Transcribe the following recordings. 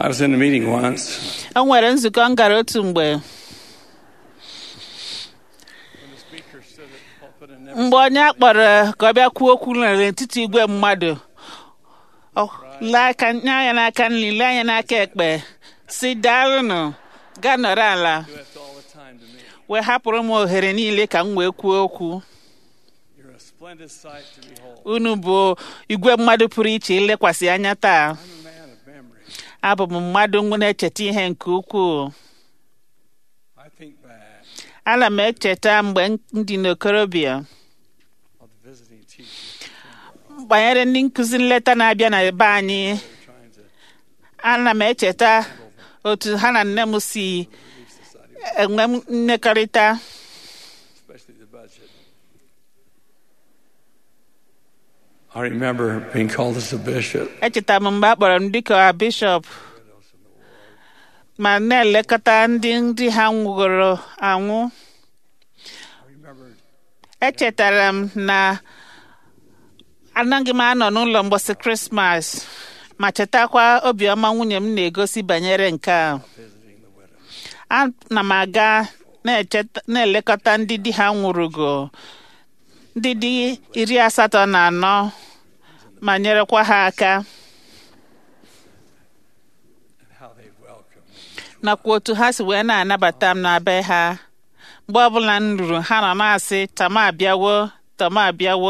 I was in a meeting once. o nwere nzukọ m gara otu mgbe When the speaker stood at the pulpit and never mgbe onye a kpọrọ ka ọ bịa kwuo okwu n'etiti igwe mmadụ ọ lee aka nye anya n'aka nri lee anya n'aka ekpe si daalụnụ gaa nọrọ ala left all the time to me. wee hapụrụ m ohere niile ka m wee kwuo okwu You're a splendid sight to behold. unu bụ igwe mmadụ pụrụ iche ilekwasị anya taa I'm a man of memory. abụ m mmadụ na-echeta ihe nke ukwuu I think back ana m echeta mgbe m dị n'okorobịa of the visiting teachers banyere ndị nkụzi nleta na-abịa na be anyị who are trying to ana m echeta otu ha na nne m si Relief Society, enwe mmekọrịta especially the budget. I remember being called as a bishop. echeta m mgbe a kpọrọ m dịka bishọp ma na-elekọta ndị ndị ha nwụgoro anwụ I remember echetara m na anaghị m anọ n'ụlọ mgbọsị krismas ma chetakwa obiọma nwunye m na-egosi banyere nke a visiting the widow. ana m aga na-echeta- na-elekọta ndị di ha nwụrụgo ndị di iri asatọ na anọ ma nyerekwa ha aka and how they welcomed me. nakwa otu ha si wee na-anabata m na be ha mgbe ọbụla m ruru ha nọ na-asị tama abịawo tama abịawo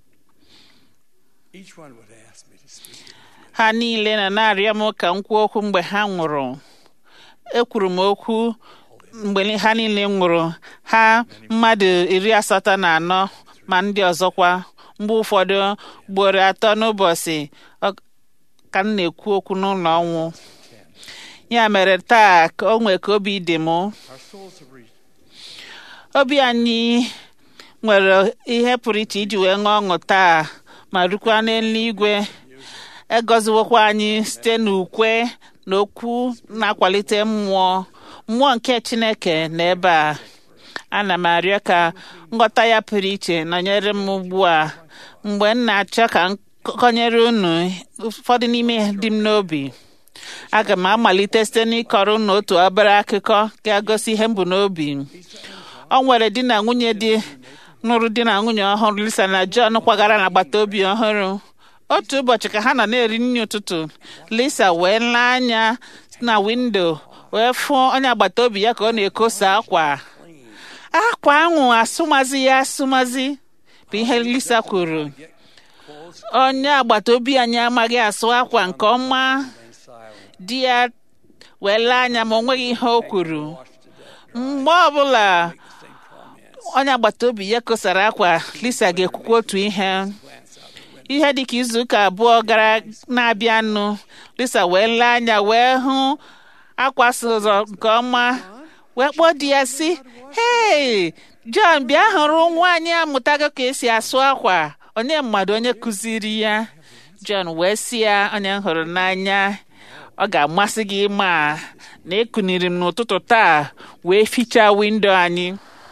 Each one would ask me to speak. ha niile nọ na-arịọ m ka m kwuo okwu mgbe ha nwụrụ ekwuru m okwu mgbe ha niile nwụrụ ha mmadụ iri asatọ na anọ ma ndị ọzọkwa mgbe ụfọdụ ugboro atọ n'ụbọchị ọ- ka m na-ekwu okwu n'ụlọ ọnwụ ya mere taa ka o nwee ka obi dị m Our souls have reached obi anyị nwere ihe pụrụ iche iji wee ṅụọ ọṅụ taa ma rukwa n'eluigwe egoziwokwa anyị site n'ukwe na okwu na-akwalite mmụọ mmụọ nke chineke na ebe a ana m arịọ ka nghọta ya pụrụ iche nọnyere m ugbu a mgbe m na-achọ ka m kọnyere unu ụfọdụ n'ime ihe dị m n'obi aga m amalite site n'ịkọrọ unu otu obere akụkọ ga-agosi ihe m bụ n'obi ọ nwere di na nwunye dị nụrụ di na nwunye ọhụrụ Lisa na John kwagara n'agbata obi ọhụrụ otu ụbọchị ka ha nọ na-eri nri ụtụtụ Lisa wee lee anya na windo wee fụ onye agbata obi ya ka ọ na-ekosa akwa akwa ahụ asụmazi ya asụmazi bụ ihe Lisa kwuru onye agbata obi anyị amaghị asụ akwa nke ọma di ya wee lee anya ma o nweghị ihe o kwuru mgbe ọbụla onye agbata obi ya kosara akwa Lisa ga-ekwukwa otu ihe ihe dịka izuụka abụọ gara na-abịanụ Lisa wee lee anya wee hụ akwa sụzọ nke ọma wee kpọọ di ya si hei John bịa hụrụ nwaanyị amụtago ka esi asụ akwa onye mmadụ onye kụziri ya John wee si ya onye m hụrụ n'anya ọ ga-amasị gị ịma na ekuniri m n'ụtụtụ taa wee fichaa windo anyị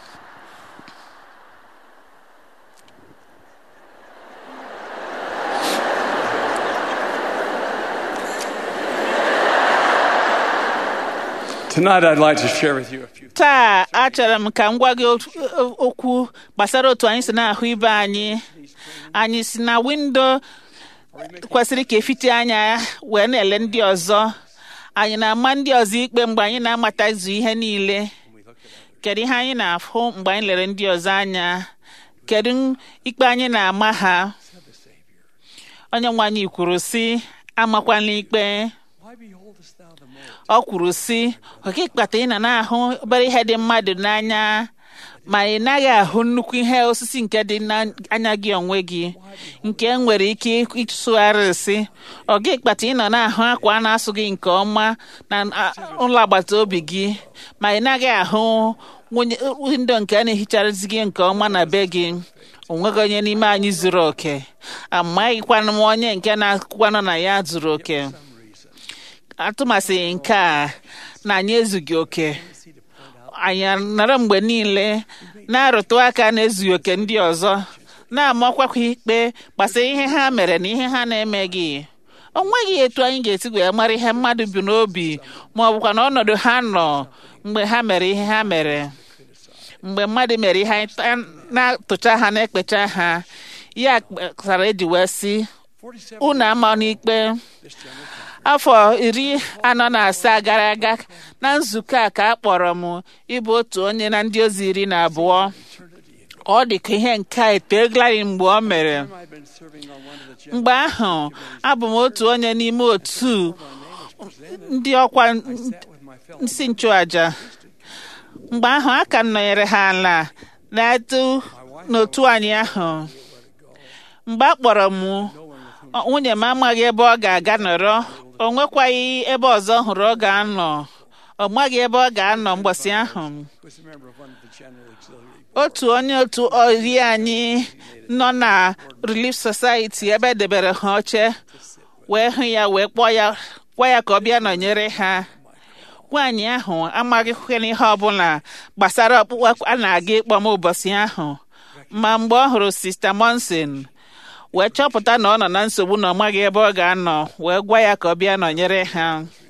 Tonight, I'd like to share with you a few things. taa achọrọ m ka m gwa gị otu- okwu gbasara otu anyị si na-ahụ ibe anyị anyị si na windo kwesịrị ka efite anya wee na-ele ndị ọzọ anyị na-ama ndị ọzọ ikpe mgbe anyị na-amatazu ihe niile kedu ihe anyị na-afụ mgbe anyị lere ndị ọzọ anya kedu ikpe anyị na-ama ha onye nwe anyị kwuru sị amakwana ikpe Why beholdest thou the mote? ọ kwuru sị ọka ịkpata ị na na-ahụ obere ihe dị mmadụ n'anya ma ị naghị ahụ nnukwu ihe osisi nke dị n'anya gị onwe gị nke nwere ike ịsụgharị sị ọga ịkpata ị nọ na-ahụ akwa a na-asụ gị nke ọma na a- ụlọ agbata obi gị ma ị naghị ahụ nwunye windo nke a na-ehicharazi gị nke ọma na be gị onweghị onye n'ime anyị zuru oke amaghịkwanụ m onye nke na-akwụkwanụ na ya zuru oke atụmasị nke a na anyị ezughị oke anyị nọrọ mgbe niile na-arụtụ aka na-ezughị oke ndị ọzọ na-amakwakwa ikpe gbasara ihe ha mere na ihe ha na-emeghị o nweghị etu anyị ga-esi wee mara ihe mmadụ bi n'obi ma ọ bụkwa na ọnọdụ ha nọ mgbe ha mere ihe ha mere mgbe mmadụ mere ihe anyị ta- na-atụcha ha na-ekpecha ha ya kpatara eji wee sị 47 unu ama n'ikpe this general afọ iri anọ na asaa gara aga na nzukọ a ka a kpọrọ m ịbụ otu onye na ndị ozi iri na abụọ eternity. ọ dị ka ihe nke a eteglari mgbe ọ mere Time I've been serving on one of the mgbe ahụ abụ m otu onye n'ime otu ndị ọkwa I sat with my fellow nsi nchụaja mgbe ahụ a ka m nọnyere ha ala na-etu n'otu anyị ahụ mgbe a kpọrọ m ọ- nwunye m amaghị ebe ọ ga-aga nọrọ o nwekwaghị ebe ọzọ hụrụ ọ ga-anọ ọ maghị ebe ọ ga-anọ mgbọsị ahụ was a member of one of the general auxiliary otu onye otu ori anyị nọ na Relief Society ebe edebere ha oche wee hụ ya wee kpọọ ya gwa ya ka ọ bịa nọnyere ha nwaanyị ahụ amaghịkwana ihe ọbụla gbasara ọkpụkpọ a na-aga ịkpọ m ụbọchị ahụ ma mgbe ọ hụrụ Sista Monson wee chọpụta na ọ nọ na nsogbu na ọ maghị ebe ọ ga-anọ wee gwa ya ka ọ bịa nọnyere ha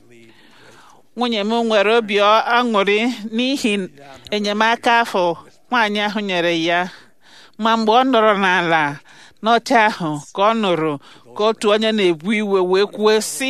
nwunye m nwere obi aṅụrị n'ihi enyemaka afọ nwaanyị ahụ nyere ya ma mgbe ọ nọrọ n'ala n'oche ahụ ka ọ nụrụ ka otu onye na-ebu iwe wee kwuo sị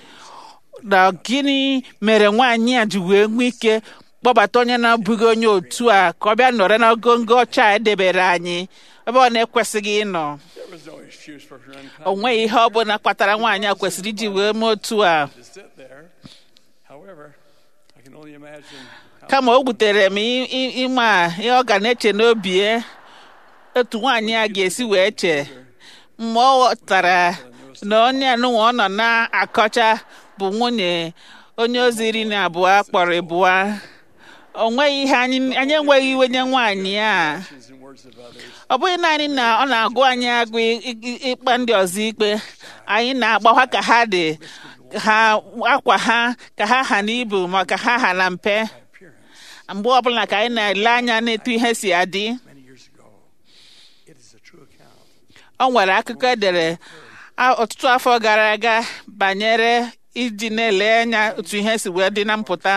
na gịnị mere nwaanyị a ji wee nwee ike kpọbata onye na-abụghị onye otu a ka ọ bịa nọrọ n'ogongo ọcha a edebere anyị ebe ọ na-ekwesịghị ịnọ There was no excuse for her o unkindness nweghị ihe ọ bụla kpatara nwaanyị a kwesịrị iji wee mee otu a to sit there. However, I can only imagine how kama o butere m i- i- ime a ihe ọ ga na-eche n'obi ya otu nwaanyị a ga-esi wee che mgbe ọ ghọtara na onye anụnwa ọ nọ na-akọcha bụ nwunye onye ozi iri na abụọ kpọrọ ịbụa o nweghị ihe anyị anyị enweghị iwe nye nwaanyị a actions and words of others ọ bụghị naanị na ọ na-agụ anyị agụ ị- ị- ịkpa ndị ọzọ ikpe anyị na-agbakwa ka ha dị ha akwa ha ka ha ha n'ibu ma ka ha ha na mpe appearance mgbe ọbụla ka anyị na-ele anya n'etu ihe si adị many years ago. It is a true account. o nwere akụkọ edere a- ọtụtụ afọ gara aga banyere iji na-ele anya otu ihe si wee dị na mpụta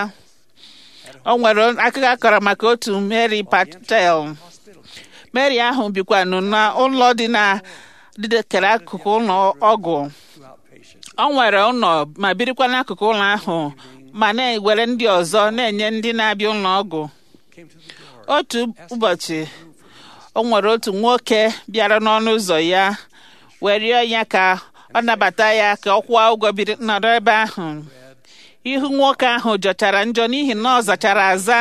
o nwere akụkọ akọrọ maka otu Mary Patel Hospital Mary ahụ bikwanụ n'ụlọ dị na dịdekere akụkụ ụlọ ọgwụ to outpatients. ọ nwere ụlọ ma birikwa n'akụkụ ụlọ ahụ ma na-ewere ndị ọzọ na-enye ndị na-abịa ụlọ ọgwụ Came to the door. otu ụbọchị o nwere otu nwoke bịara n'ọnụ ụzọ ya wee rịọ ya ka ọ nabata ya ka ọ kwụọ ụgwọ biri nọrọ ebe ahụ ihu nwoke ahụ jọchara njọ n'ihi na ọ zachara aza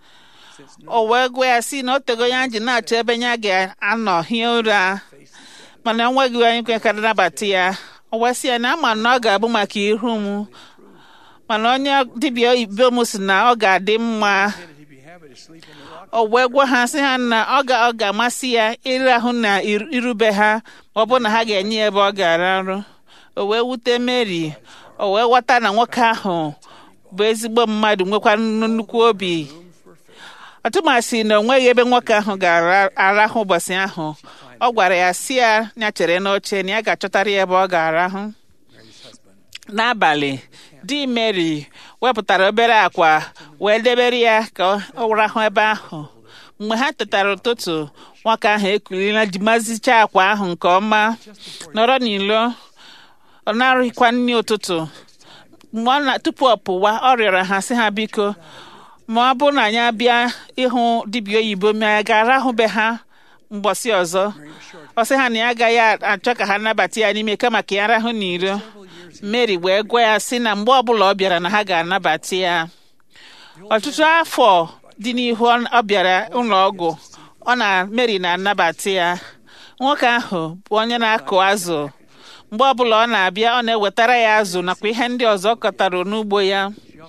o wee gwa ya si na o tego ya ji na-achọ ebe ya ga-anọ hie ụra mana enweghị onye kwekara nabata ya o wee sị ya na ama na ọ ga-abụ maka ihu m mana onye dibịa oyibo m si na ọ ga-adị mma Did he be happy to sleep in the rock? o wee gwa ha sị ha na ọ ga ọ ga-amasị ya ịrahụ na ir- irube ha ma ọ bụ na ha ga-enye ya ebe ọ ga-ararụ o wee wute Mary o wee ghọta na nwoke ahụ bụ ezigbo mmadụ nwekwa nnukwu obi ọtụmasị na o nweghị ebe nwoke ahụ ga-arahụ ụbọchị ahụ ọ gwara ya si ya ya chere n'oche na ya ga-achọtara ya ebe ọ ga-arahụ Mary's husband. n'abalị di Mary wepụtara obere akwa wee debere ya ka ọ rahụ ebe ahụ mgbe ha tetara ụtụtụ nwoke ahụ ekulila ji mazicha akwa ahụ nke ọma nọrọ n'ilo ọ na-arịkwa nri ụtụtụ mgbe ọ na tupu ọ pụwa ọ rịọrọ ha sị ha biko ma ọ bụrụ na anyị abịa ịhụ dibịa oyibo ma ya ga-arahụbe ha mgbọsị ọzọ ọ sị ha na ya agaghị achọ ka ha nabata ya n'ime kama ka ya rahụ n'iro Mary wee gwa ya sị na mgbe ọbụla ọ bịara na ha ga-anabata ya ọtụtụ afọ dị n'ihu ọ ọ bịara ụlọ ọgwụ ọ na Mary na-anabata ya nwoke ahụ bụ onye na-akụ azụ mgbe ọbụla ọ na-abịa ọ na-ewetara ya azụ nakwa ihe ndị ọzọ ọ kọtara n'ugbo ya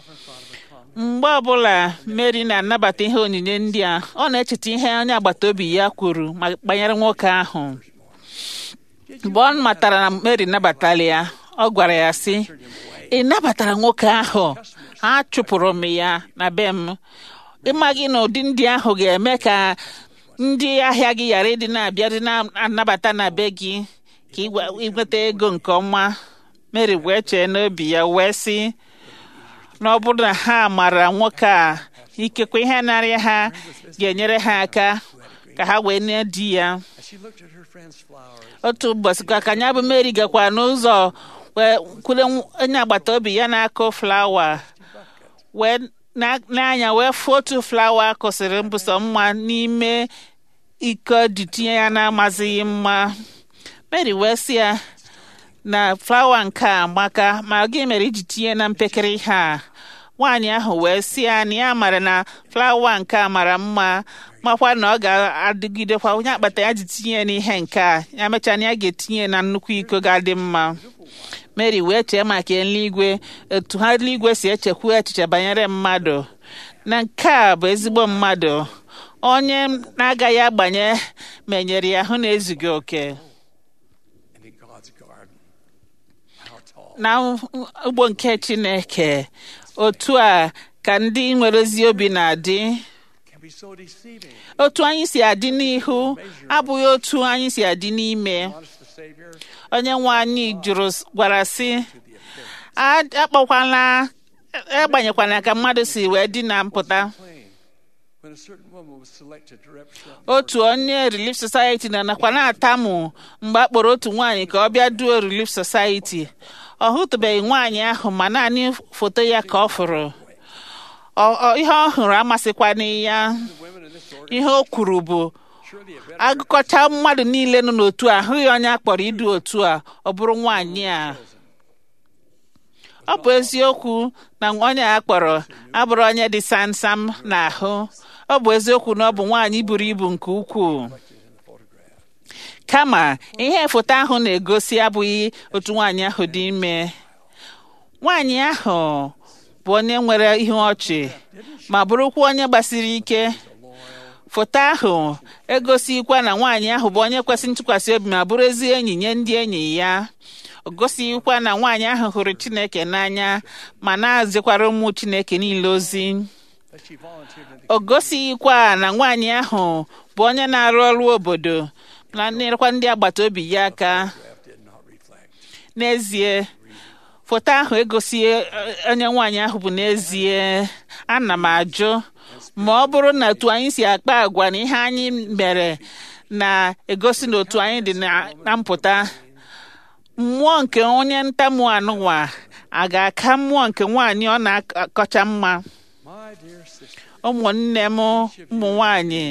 mgbe ọbụla Mary na-anabata ihe onyinye ndị a ọ na-echeta ihe onye agbata obi ya kwuru ma banyere nwoke ahụ mgbe ọ matara na Mary nabatara ya ọ gwara ya sị ị nabatara nwoke ahụ ha chụpụrụ m ya na be m ịmaghị na ụdị ndị ahụ ga-eme ka ndị ahịa gị ghara ịdị na-abịa dị na-anabata na be gị ka ị gwa- ị nweta ego nke ọma mary wee chee n'obi ya wee sị na ọ bụrụ na ha mara nwoke a ikekwe ihe narị ha ga-enyere ha aka ka ha wee nye di ya As she looked at her friend's flowers, otu ụbọchị ka ka ya bụ mary gakwa n'ụzọ wee kwule nw- onye agbata obi ya na-akụ flawa wee na- n'anya wee fụ otu flawa kụsịrị mbụsọ mma n'ime iko dị tinye ya na-amazighị mma mary wee sị ya na flawa nke a maka ma gị mere iji tinye na mpekere ihe a nwaanyị ahụ wee sị ya na ya mara na flawa nke a mara mma makwa na ọ ga-adịgidekwa onye akpata ya ji tinye ya n'ihe nke a ya mechaa na ya ga-etinye na nnukwu iko ga-adị mma mary wee chee maka eluigwe etu ha eluigwe si echekwa echiche banyere mmadụ na nke a bụ ezigbo mmadụ onye na-agaghị agbanye menyere ya hụ na ezughị oke and in God's garden, how tall. na ugbo nke chineke otu a ka ndị nwere ezi obi na-adị can be so deceiving. otu anyị si adị n'ihu abụghị otu anyị si adị n'ime Honest the Savior onye nwe anyị jụrụ gwara sị to the appearance. "A- akpọkwala agbanyekwana ka mmadụ si wee dị na mpụta Plain. When a certain woman was selected to represent otu onye Relief Society na nakwa na-atamu mgbe a kpọrọ otu nwaanyị ka ọ bịa duo Relief Society ọ hụtụbeghị nwaanyị ahụ ma naanị foto ya ka ọ fụrụ Ọ- ọ- ihe ọ hụrụ amasịkwana ya the women in this organ, ihe o kwuru bụ surely a better agụkọcha mmadụ niile nọ n'otu a ahụghị onye a kpọrọ idu otu a ọ bụrụ nwaanyị a ọ bụ eziokwu na onye a kpọrọ abụrụ onye dị samsam n'ahụ ọ bụ eziokwu na ọ bụ nwaanyị buru ibu nke ukwuu in the photograph. kama ihe foto ahụ na-egosi abụghị otu nwaanyị ahụ dị ime nwaanyị ahụ bụ onye nwere ihe ọchị ma bụrụkwa onye gbasiri ike foto ahụ egosikwa na nwaanyị ahụ bụ onye kwesịrị ntụkwasị obi ma bụrụ ezi enyi nye ndị enyi ya o gosikwa na nwaanyị ahụ hụrụ chineke n'anya ma na-azikwara ụmụ chineke niile ozi That she volunteered in the o gosikwa na nwaanyị ahụ bụ onye na-arụ ọrụ obodo na nyerekwa ndị agbata obi ya aka photograph did not reflect. n'ezie foto ahụ egosi eh, onye nwaanyị ahụ bụ n'ezie ana m ajụ ma ọ bụrụ na otu anyị si akpa agwa na ihe anyị mere na-egosi na otu anyị dị na- na mpụta mmụọ nke onye ntamu anụnwa a ga-aka mmụọ nke nwaanyị ọ na-akọcha mma My dear sister, ụmụnne m ụmụ nwanyị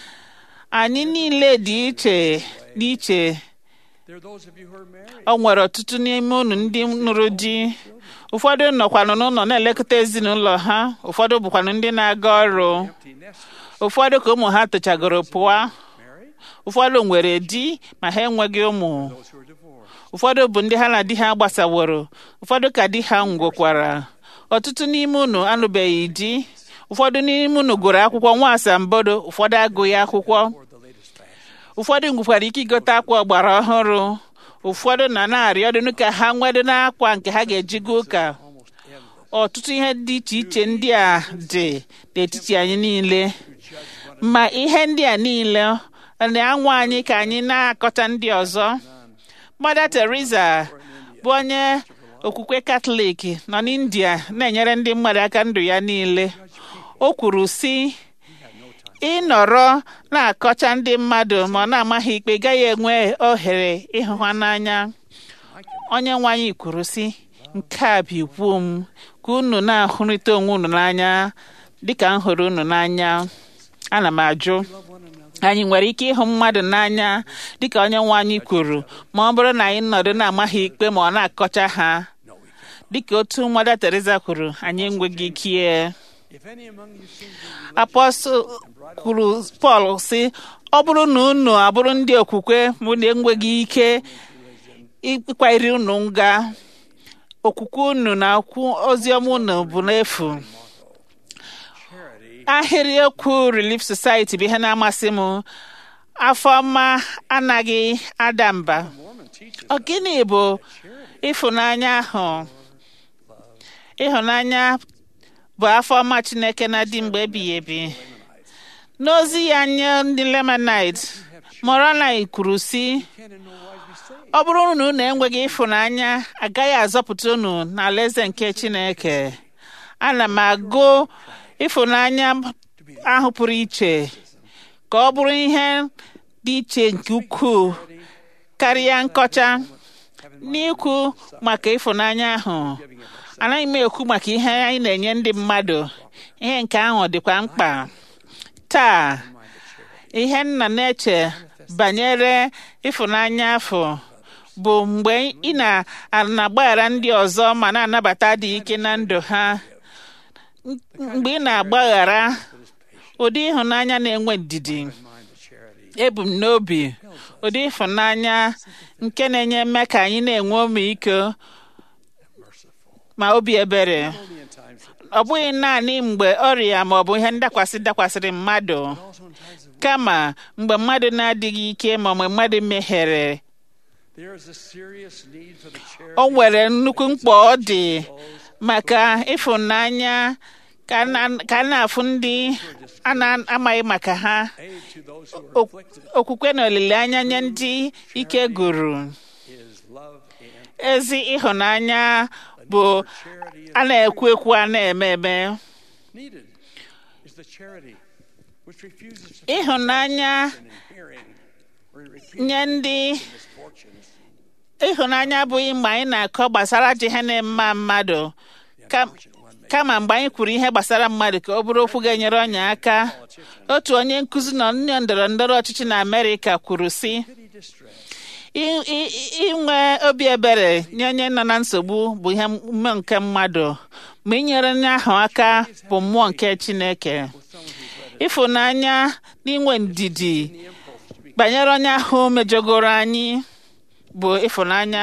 anyị niile dị iche n'iche there are those of you who are married. ọ nwere ọtụtụ n'ime unu ndị nụrụ di ụfọdụ nọkwanụ n'ụlọ na-elekọta ezinụlọ ha ụfọdụ bụkwanụ ndị na-aga ọrụ Empty nesters. ụfọdụ ka ụmụ ha tochagoro pụọ Married? ụfọdụ nwere di ma ha enweghị ụmụ Those who are divorced. ụfọdụ bụ ndị ha na di ha gbasaworo ụfọdụ ka di ha ngwokwara ọtụtụ n'ime unu anụbeghị di ụfọdụ n'ime unu gụrụ akwụkwọ nwa asambodo ụfọdụ agụghị akwụkwọ Or the latest fashion. ụfọdụ nwekwara ike igote akwa ọgbara ọhụrụ ụfọdụ na na-arịọdụnụ ka ha nwedo n'akwa nke ha ga-eji gaa ụka Almost endless. ọtụtụ ihe dị iche iche ndị a dị n'etiti anyị niile To judge one ma ihe ndị a niile na-anwa anyị ka anyị na-akọta ndị ọzọ Mother Teresa bụ onye okwukwe katọlik nọ n'India na-enyere ndị mmadụ aka ndụ ya niile o kwuru sị ịnọrọ na-akọcha ndị mmadụ ma ọ na-amaghị ikpe gaghị enwe ohere ịhụ ha n'anya onye nwe anyị kwuru sị nke a bụ ikwu m ka unu na-ahụrịta onwe unu n'anya dịka m hụrụ unu n'anya ana m ajụ love one another. anyị nwere ike ịhụ mmadụ n'anya dịka onye nwe anyị kwuru ma ọ bụrụ na anyị nọdụ na-amaghị ikpe ma ọ na-akọcha ha No, we can't. dịka otu Mother Teresa kwuru anyị enweghị ike If any among you sins in apọstụl kwuru Pọl sị ọ bụrụ na unu abụrụ ndị okwukwe mụ na enweghị ike ịkwairi unu nga okwukwe unu na okwu oziọma unu bụ n'efu charity, ahịrịokwu Relief Society bụ ihe na-amasị m afọma anaghị ada mba Mormon teaches ọ gịnị bụ ịfụnanya ahụ ịhụnanya bụ afọma Chineke na-adị mgbe ebighị ebi n'ozi ya nye ndị Lemonite Moroni kwuru sị can in no wise be saved. ọ bụrụ na unu enweghị ịfụnanya agaghị azọpụta unu n'alaeze nke chineke ana m agụ ịfụnanya ahụ pụrụ iche ka ọ bụrụ ihe dị iche nke ukwuu karịa nkọcha n'ikwu maka ịfụnanya ahụ anaghị m ekwu maka ihe anyị na-enye ndị mmadụ ihe nke ahụ dịkwa mkpa taa ihe nna na-eche banyere ịfụnanya afọ bụ mgbe ị na-agbaghara ndị ọzọ ma na-anabata adịghị ike na ndụ ha mgbe ị na-agbaghara ụdị ịhụnanya na-enwe ndidi Mind the charity ebu m n'obi ụdị ịfụnanya nke na-enye mme ka anyị na-enwe ọmịiko merciful. ma obi ebere Only in times of ọ bụghị naanị mgbe ọrịa ma ọ bụ ihe ndakwasị dakwasịrị mmadụ also in times of kama mgbe mmadụ na-adịghị ike ma mgbe mmadụ mehiere there is a serious need for the charity o nwere nnukwu mkpa ọ dị of those maka ịfụnanya ka a na- ka a na-afụ ndị a na-amaghị maka ha aid to those who are O- afflicted okwukwe na olileanya nye ndị ike gụrụ is love and ezi ịhụnanya bụ charity a na-ekwu ekwu a na-eme eme needed is the charity which refuses to ịhụnanya listen and hearing or repeat nye ndị misfortunes ịhụnanya abụghị mgbe anyị na-akọ gbasara ji ihe na-eme mmadụ Ka- unfortunate one may kama mgbe anyị kwuru ihe gbasara mmadụ ka ọ bụrụ okwu ga-enyere onye aka otu onye nkụzi na onye ndọrọ ndọrọ ọchịchị na amerịka kwuru sị pity distress "I- i- i- inwe obi ebere nye onye nọ na nsogbu bụ ihe mmụọ nke mmadụ ma inyere onye ahụ aka bụ mmụọ nke chineke with someone who's led ịfụnanya na inwe ndidi the impulse to be banyere onye ahụ mejọgoro anyị bụ ịfụnanya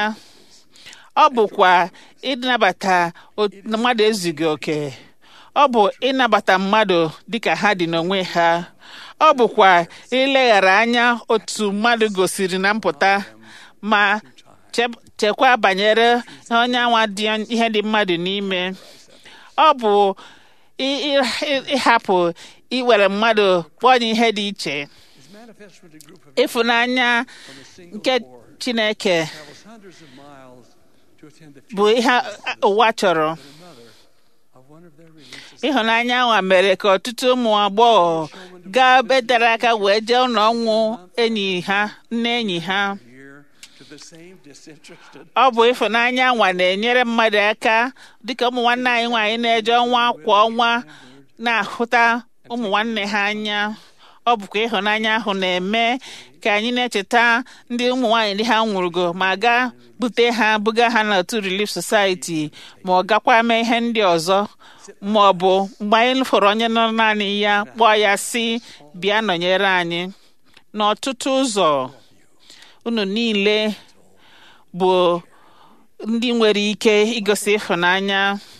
ọ bụkwa ịnabata o- na mmadụ ezughị oke ọ bụ ịnabata mmadụ dịka ha dị n'onwe ha ọ bụkwa ileghara anya otu mmadụ gosiri na mpụta ma che- chekwa banyere onye anwa dị ihe dị mmadụ n'ime ọ bụ ị- ị- ịhapụ iwere mmadụ kpọọ ya ihe dị iche is manifest with a group of ịfụnanya from a single nke board chineke travels hundreds of miles to attend the bụ ihe ụwa chọrọ of another of one of their religious ịhụnanya nwa mere ka ọtụtụ ụmụ agbọghọ gaa ebe tere aka wee jee ụlọ ọnwụ enyi ha nne enyi ha year to the same disinterested ọ bụ ịfụnanya nwa na-enyere mmadụ aka dịka ụmụ nwanne anyị nwaanyị na-eje ọnwa kwa ọnwa na-ahụta ụmụ nwanne ha anya ọ bụkwa ịhụnanya ahụ na-eme ka anyị na-echeta ndị ụmụ nwaanyị ndị ha nwụrụgo ma gaa bute ha buga ha n'otu Relief Society ma ọ gakwa mee ihe ndị ọzọ ma ọ bụ mgbe anyị fọrọ onye nọ naanị ya kpọọ ya si bịa nọnyere anyị n'ọtụtụ ụzọ unu niile bụ ndị nwere ike igosi ịhụnanya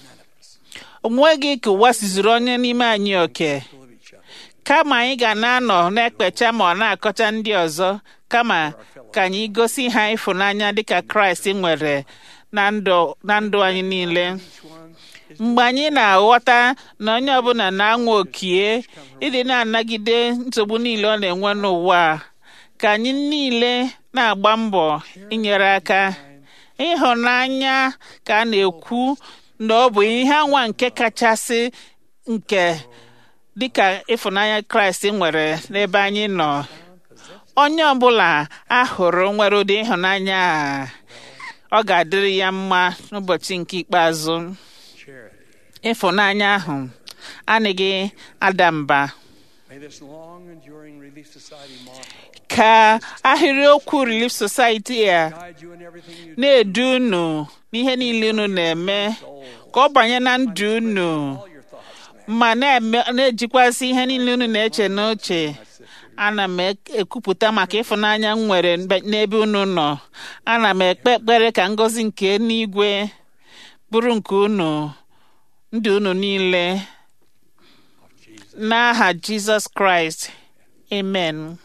onweghị ka ụwa sizuru onye n'ime anyị oke people of each other. kama anyị ga na-anọ na-ekpecha ma ọ na-akọcha ndị ọzọ kama ka anyị gosi ha ịfụnanya dịka kraịst nwere na ndụ na ndụ anyị niile Each one is mgbe anyị na-aghọta na onye ọbụla na-anwa okie ịdị na-anagide nsogbu niile ọ na-enwe n'ụwa a, ka anyị niile na-agba mbọ inyere aka ịhụnanya ka a na-ekwu na ọ bụ ihe anwa nke kachasị nke dịka ịfụnanya kraịst nwere n'ebe anyị nọ onye ọbụla a hụrụ nwere ụdị ịhụnanya a ọ ga-adịrị ya mma n'ụbọchị nke ikpeazụ charity. ịfụnanya ahụ anaghị ada mba May this long enduring Relief Society motto ka ahịrịokwu Relief Society a guide you in everything you do. na-edu unu n'ihe niile unu na-eme ka ọ banye na ndụ unu All your thoughts, man. ma na-eme- na-ejikwasị ihe niile unu na-eche n'uche ana m ek- ekwupụta maka ịfụnanya m nwere mbe- n'ebe unu nọ ana m ekpe ekpere ka ngọzi nke n'igwe bụrụ nke unu ndụ unu niile Jesus. n'aha Jizọs Kraịst amen